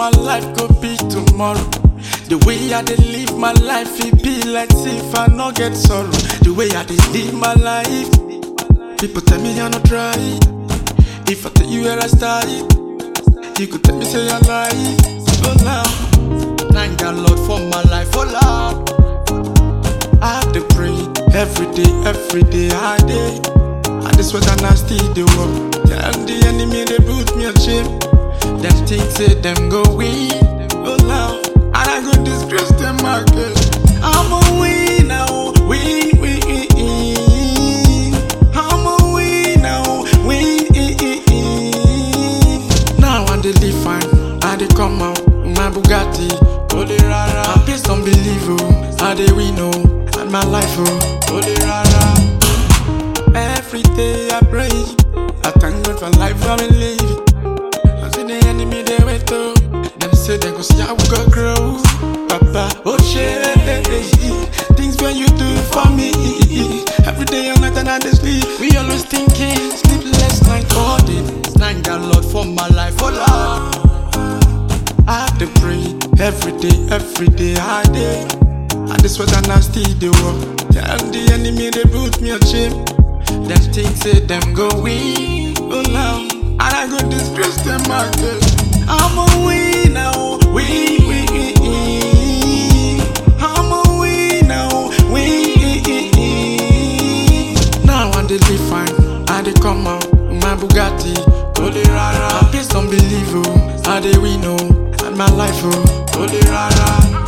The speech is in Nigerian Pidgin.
my life go be tomorrow. The way I dey live my life, it be like if I no get sorrow. The way I dey live my life, people tell me I no try. If I tell you where I started, you could tell me say I lie. Oh Lord, thank God Lord for my life, oh Lord. I have to pray every day, every day, I day. And this what I still the work. Tell the enemy they put me on shame. Them things say them go win. Oh Lord, and I go disgrace them market. I'm a winner, oh, win, win, win, win. I'm a winner, oh, win, win, win, win. Now I dey live fine, I dey come out with my Bugatti, Holy Rara. I please don't believe oh, I dey win oh, and my life oh, Holy Rara. Every day I pray, I thank God for life I'm living. I see the enemy they wait oh, them say they go see how we go grow. Papa, oh shit, things when you do for me. Every day and night and I dey sleep, we always thinking, sleepless night all day. Thank God Lord for my life, oh Lord. I have to pray every day, every day, I day. And this what I still the work. Tell the enemy they put me on shame. Them things say them go win, oh Lord. And I go disgrace them market. I'm a winner, oh, win, win, win, win. I'm a winner, oh, win, win, win, win. Now I dey live fine, I dey come out with my Bugatti, Holy Rara. Please don't believe oh, I dey win oh, and my life oh, Holy Rara.